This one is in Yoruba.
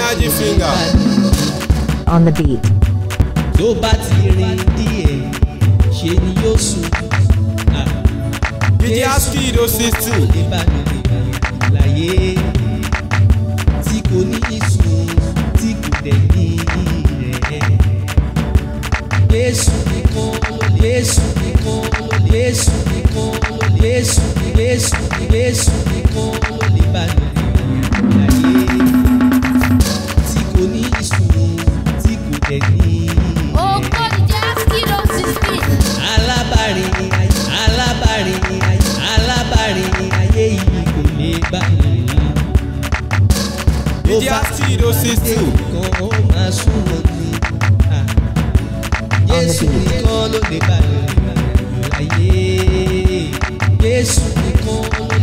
Magic finger. On the beat. tó bá ti rìn díẹ̀ ṣe ni yóò sùn. Ah, DJ Askido sixteen. lè bá mi lè láyé tí kò ní ìsùn tí kò dẹ̀ ní rẹ̀. Jésù nìkan Jésù nìkan Jésù nìkan Jésù Jésù Jésù nìkan lè bá mi lè láyé tí kò ní ìsùn tí kò dẹ̀ ní rẹ̀ alábàárìn ayé alábàárìn ayé alábàárìn ayé yìí kò lè bá mi. DJ Askido sixteen. kan ó máa súnmọ́ ní. Jésù nìkan ló lè bá mi láyé. Jésù nìkan ló